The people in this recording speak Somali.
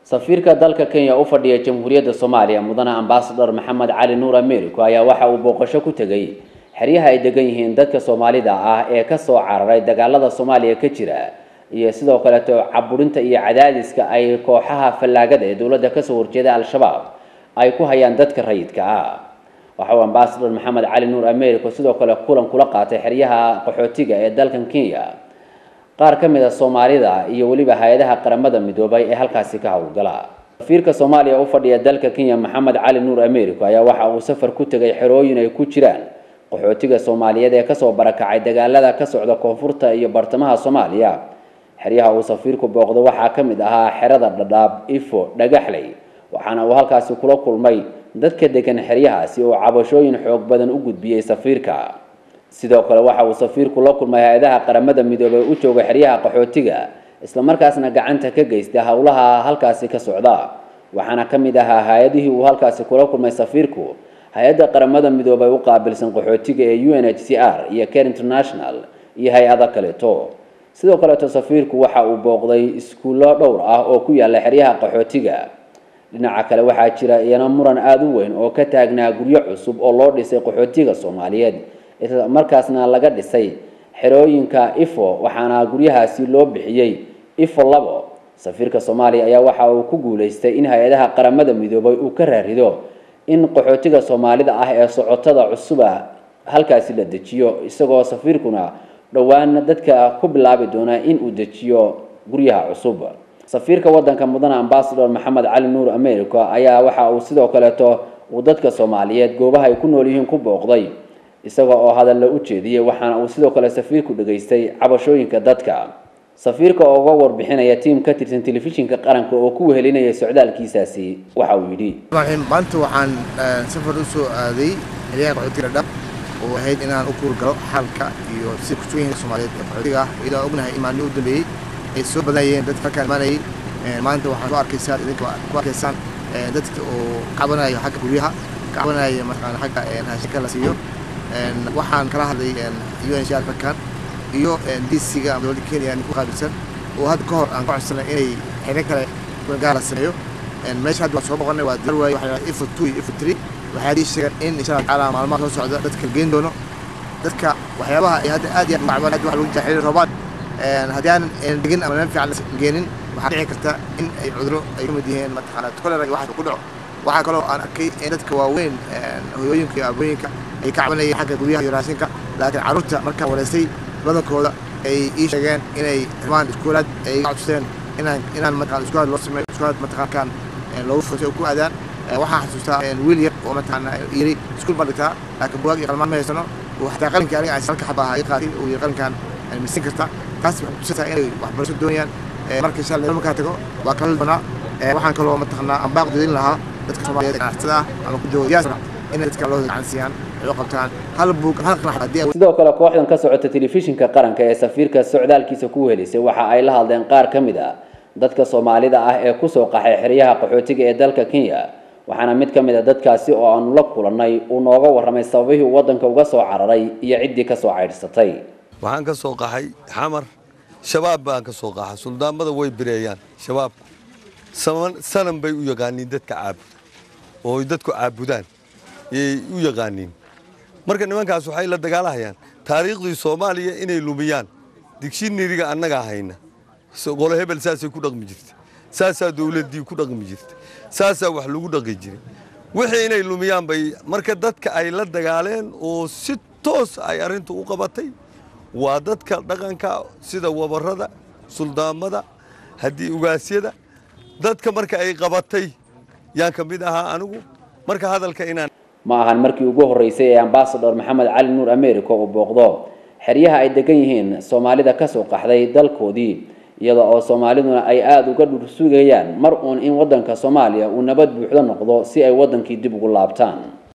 safiirka dalka kenya u fadhiya jamhuuriyadda soomaaliya mudane ambasador maxamed cali nuur americo ayaa waxa uu booqasho ku tegay xeryaha ay degan yihiin dadka soomaalida ah ee kasoo cararay dagaalada soomaaliya ka jira iyo sidoo kaleeto caburinta iyo cadaadiska ay kooxaha fallaagada ee dowladda kasoo horjeeda al-shabaab ay ku hayaan dadka rayidka ah waxa uu ambasador maxamed cali nuur americo sidoo kale kulan kula qaatay xeryaha qaxootiga ee dalkan kenya qaar ka mid a soomaalida iyo weliba hay-adaha qaramada midoobay ee halkaasi ka howlgala safiirka soomaaliya u fadhiya dalka kenya maxamed cali nuur americo ayaa waxa uu safar ku tegay xerooyin ay ku jiraan qaxootiga soomaaliyeed ee kasoo barakacay dagaalada ka socda koonfurta iyo bartamaha soomaaliya xeryaha uu safiirku booqdo waxaa ka mid ahaa xerada dhadhaab ifo dhagaxley waxaana uu halkaasi kula kulmay dadka degan xeryahaasi oo cabashooyin xoog badan u gudbiyey safiirka sidoo kale waxa uu safiirku la kulmay hay-adaha qaramada midoobey u jooga xeryaha qaxootiga islamarkaasna gacanta ka geysta howlaha halkaasi ka socda waxaana ka mid ahaa hay-adihii uu halkaasi kula kulmay safiirku hay-adda qaramada midoobey u qaabilsan qaxootiga ee u n h c r iyo care international iyo hay-ado kaleeto sidoo kaleeto safiirku waxa uu booqday iskuullo dhowr ah oo ku yaala xeryaha qaxootiga dhinaca kale waxaa jira iyana muran aada u weyn oo ka taagnaa guryo cusub oo loo dhisay qaxootiga soomaaliyeed isla markaasna laga dhisay xerooyinka ifo waxaana guryahaasi loo bixiyey ifo labo safiirka soomaaliya ayaa waxa uu ku guuleystay in hay-adaha qaramada midoobay uu ka raarido in qaxootiga soomaalida ah ee socotada cusuba halkaasi la dejiyo isagoo safiirkuna dhowaan dadka ku bilaabi doona in uu dejiyo guryaha cusub safiirka wadanka mudane ambasador maxamed cali nuur america ayaa waxa uu sidoo kaleeto uu dadka soomaaliyeed goobaha ay ku nool yihiin ku booqday isaga oo hadalla u jeediyey waxaana uu sidoo kale safiirku dhageystay cabashooyinka dadka safiirka oo uga warbixinaya tiim ka tirsan telefishinka qaranka oo ku wehelinaya socdaalkiisaasi waxa uu yidhi maanta waxaan safar u soo aaday xeryaha qaxootiga dhab oo ahayd inaan u kuurgalo xalka iyo sida kusugan soomaaliyeed ee qaxootiga ah iyadoo ognahay in maalmihi u dambeeyey ay soo badanayeen dadka halkaan imaanayay maanta waxaan soo arkaysaan idinka ku arkaysaan dadka oo cabanayo xagga guryaha cabanayo markaan xagga raashinka la siiyo waxaan kala hadlay u n shar halkan iyo disiga ama dowladda kenya ku qaabilsan oo hadda ka hor aan ka codsanay inay xere kale gaar la sameeyo meesha hadda waan soo boqonay waa dar waaye waxaa ifo two iyo ifo three waxaa ii sheegeen in insha allah tacaala maalmaha soo socda dadka la geyn doono dadka waxyaabaha ay hadda aad iyo aad macban hadda waxa lagu jira xiriir roobaad haddii aanan degin ama meel fiican la geenin waxaa dhici karta in ay cuduro ay ka mid yihiin mataqaanaa kolera iyo waxaas ku dhaco waxaa kaloo aan arkay in dadka waaweyn hoyooyinka iyo aabooyinka ay ka cabanayeen xagga guryaha iyo raashinka laakiin carruurta markaan wareysay badankooda ay ii sheegeen inay rabaan iskuulaad ay ka codsadeen inaan inaan mataqaan iskuulaad loo sameeyo iskuulaad mataqaankan loogu furtay oo ku aadaan waxaan xasuustaa wiil yar oo mataqaana yiri iskuul baan dhigtaa laakiin bugaag iyo qalmaan ma haysano oo xataa qalinka aniga aan salka xabaa ii qaatay uu yiri qalinkan misin karta taas waxay kutusataa inay waxbarasho doonayaan marka insha allah markaa tago waa kala doonaa waxaan kaloo mataqaanaa aan baaq doodin lahaa dadka soomaaliyeed ganacsatada ah ama ku jooga diaspora inay dadka loo gacan siiyaan ay u qabtaan hal buug hal qanax haddii sidoo kale kooxdan ka socota telefishinka qaranka ee safiirka socdaalkiisa ku wehelisay waxa ay la hadleen qaar ka mid a dadka soomaalida ah ee kusoo qaxay xeryaha qaxootiga ee dalka kenya waxaana mid ka mid a dadkaasi oo aanu la kulannay uu nooga warramay sababihii uu waddanka uga soo cararay iyo ciddii kasoo caydhsatay waxaan ka soo qaxay xamar shabaab baan ka soo qaxa suldaamada way bireeyaan shabaabku sanan bay u yaqaaniin dadka caabuda oo dadku caabudaan yay u yaqaaniin marka nimankaas waxay la dagaalahayaan taariikhdii soomaaliya inay lumiyaan digshiniriga annagaa hayna qolo hebel saasay ku dhaqmi jirta saasaa dowladdii ku dhaqmi jirta saasaa wax lagu dhaqi jiray wixii inay lumiyaan bay marka dadka ay la dagaaleen oo si toos ay arrintu u qabatay waa dadka dhaqanka sida wabarrada suldaamada haddii ugaasyada dadka marka ay qabatay yaan ka mid ahaa anigu marka hadalka inaan ma ahan markii ugu horreysay ee ambasador maxamed cali nuur america uu booqdo xeryaha ay degan yihiin soomaalida kasoo qaxday dalkoodii iyada oo soomaaliduna ay aada uga dhursugayaan mar uun in waddanka soomaaliya uu nabad buuxdo noqdo si ay waddankii dib ugu laabtaan